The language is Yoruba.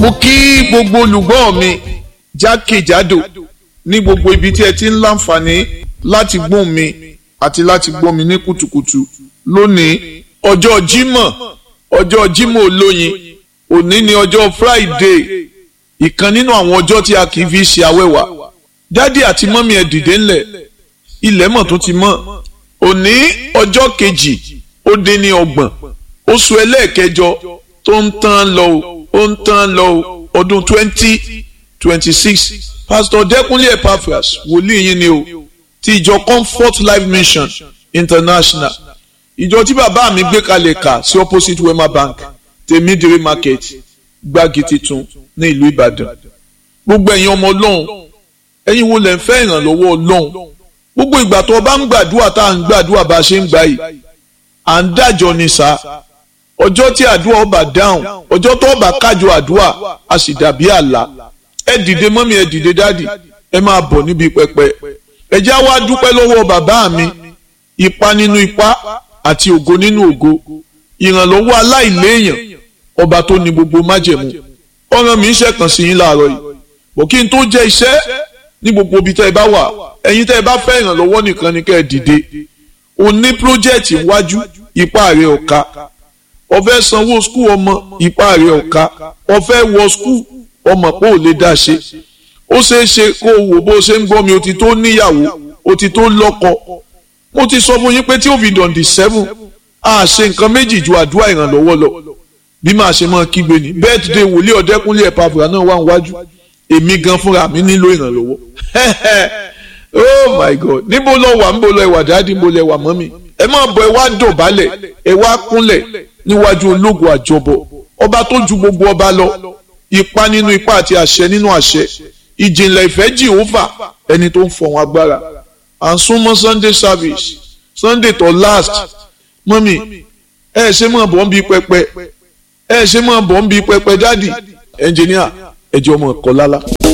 mo kí gbogbo olùgbọ́ mi jákèjádò ní gbogbo ibi tí ẹ ti ń láǹfààní láti gbóhùn mi àti láti gbọ́ mi ní kùtùkùtù lónìí ọjọ́ Jímọ̀ ọjọ́ Jímọ̀ olóyin òní ni ọjọ́ Friday ìkan nínú àwọn ọjọ́ tí a kì í fi ṣe awẹ́wà dádì àti mọ́mí ẹ̀ dìde ńlẹ̀ ilẹ̀ mọ̀ tó ti mọ́ òní ọjọ́ kejì ó dín ní ọgbọ̀n oṣù ẹlẹ́ẹ̀kẹjọ tó ń tán lọ ó ń tán lọ ọdún twenty twenty six pastor Dẹ́kunlé Epaphras wòlíì yín ni o ti ìjọ Comfort Life Mission International ìjọ tí bàbá mi gbé kalẹ̀ kà sí opposite Wema Bank tèmídìrí market gbági titun ní ìlú Ìbàdàn gbogbo ẹ̀yin ọmọ Ọlọ́run ẹ̀yin wo lẹ̀ ń fẹ́ ìrànlọ́wọ́ Ọlọ́run gbogbo ìgbà tó o bá ń gbàdúrà tá à ń gbàdúrà bá a ṣe ń gbà yìí à ń dájọ́ ni sá ọjọ́ tí àdúrà ọba dáhùn ọjọ́ tó ọba kájọ àdúrà a sì dàbí àlá ẹ dìde mọ́mí ẹ dìde dádì ẹ máa bọ̀ níbi pẹpẹ ẹ já wá dúpẹ́ lọ́wọ́ bàbá mi ipa nínú ipa àti ògo nínú ògo ìrànlọ́wọ́ aláìléèyàn ọba tó ní gbogbo májẹ̀mú ọ̀ràn mi ń ṣẹ̀kàn sí yín láàárọ̀ yìí bọ̀ kí n tó jẹ́ iṣẹ́ ní gbogbo ibi tẹ́ ẹ bá wà ẹ̀yin tẹ́ ẹ bá fẹ́ ìrànlọ́wọ́ nìkan ni kẹ́ ẹ dìde o ní pírójẹ́ẹ̀tì iwájú ipá rẹ̀ ọ̀ka o fẹ́ sanwó skul ọmọ ipá rẹ̀ ọ̀ka o fẹ́ wọ skul ọmọ pé ò lè dá ṣe ó ṣeé ṣe kó o wò bó o ṣe ń gbọ́ mi o ti tó níyàwó o ti tó lọ́kọ mo ti sọ fún yín pé tí ó fi dọ̀ǹdì seven a ṣe nǹkan méjì ju àdúrà ìrànlọ́wọ́ lọ bí màá ṣe máa kígbe ní birthday wòlíì ọ̀dẹ́kúnlé Epaphras náà wà níwájú èmi gan fúnra mi nílò ìrànlọ́wọ́ oh my god níbo lọ wà níbo lọ ẹwà dáàdì níbo lọ ẹwà mọ́mì ẹ máa bọ̀ ẹ wá dọ̀bálẹ̀ ẹ wá kúnlẹ̀ níwájú ológun àjọbọ ọba tó ju gbogbo ọba lọ ipa nínú ipa àti àṣẹ nínú àṣẹ ìjìnlẹ̀ ìfẹ́ jìhófà ẹni tó ń fọ̀hún agbára à ń súnmọ́ sunday service sunday tó last mọ́mì ẹ ṣe máa bọ̀ ń bi pẹpẹ ẹ ṣe máa bọ̀ ń bi pẹpẹ dáàdì ẹnjìníà ẹjọ́ ọmọ ẹ̀kọ́ lálá.